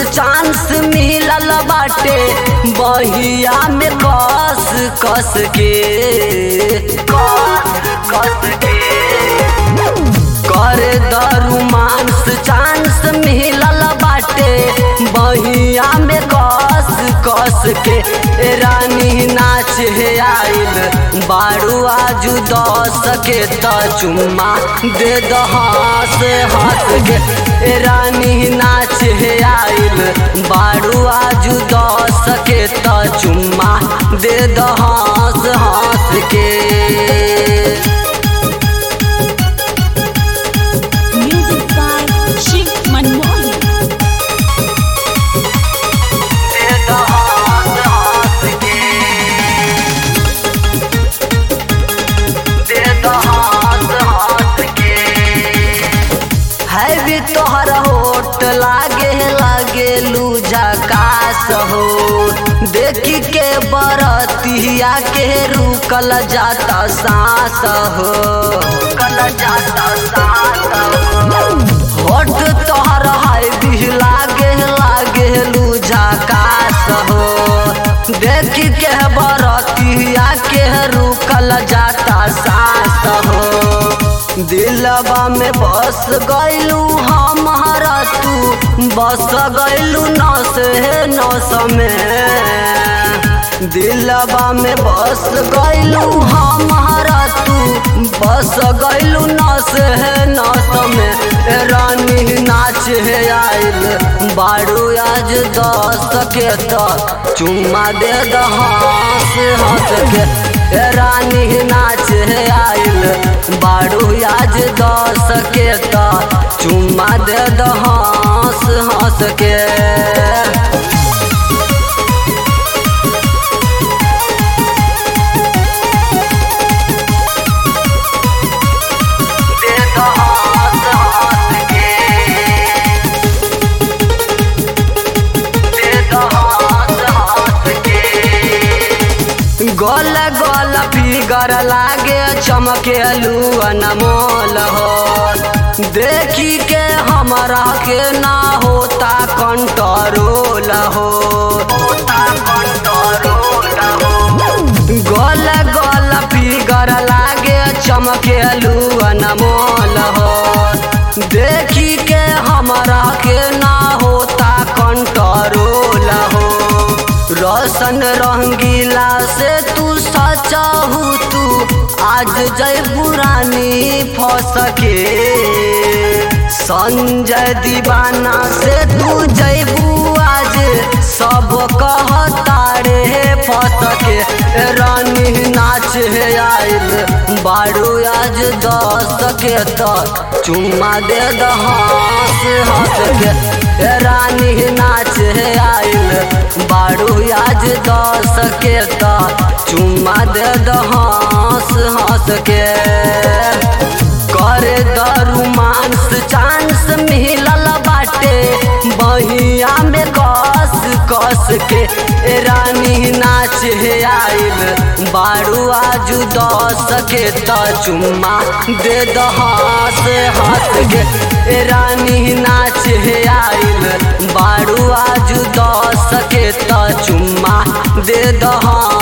Chance मिलल बाटे बहिया में कस कस के कस कस के कर दरुमांस चांस मिलल बाटे बहिया में कस कस के ए रानी नाच हे आइल बारू आजू दस के त चुम्मा दे दहास हंस के ए रानी नाच हे आइल बारू आजू दस के त चुम्मा दे दहास हंस के Music by Shiv Manmohan. है भी तोहर होट लागे लागे लूजा कास हो देखी के बरतिया के रुकल जाता सांस हो कल जाता सांस हो होट तोहर है भी लागे लागे लूजा कास हो देखी के बरतिया के रुकल जाता सांस हो दिलबा में बस गैलू हमारा तू बस गैलू नस है नस में दिलबा में बस गैलू हमारा तू बस गैलू नस है नस में ए रानी नाच है आइल बारू आज दस के तो चुम्मा दे दहास हंस के ए रानी नाच है आइल बारू आज दस के तो चुम्मा दे दहास हंस के दे दहास हंस के दे दहास हंस के गोल गोल फिगर लागे चमके अनमोल हो देखी के हमरा के ना होता कंट्रोल हो होता कंट्रोल हो गोल गोल फिगर लागे चमके अनमोल हो देखी के हमरा के ना होता कंट्रोल हो रोशन रंगीला से तू सचाहू तू आज जय बुरानी फंस के संजय दीवाना से तू जयबू आज सब कहता रे फंस के रानी नाच है आइल बारू आज दस के तो चुम्मा दे दहास हंस के ए रानी नाच है आइल बारू आज दस के तो चुम्मा दे दहास हंस के कर दरुमांस चांस मिलल बाटे बहिया में कस कस के ए रानी नाच हे आइल बारू आजू दस के त चुम्मा दे दहास हंस के ए रानी नाच हे आइल बारू आजू दस के त चुम्मा दे दहास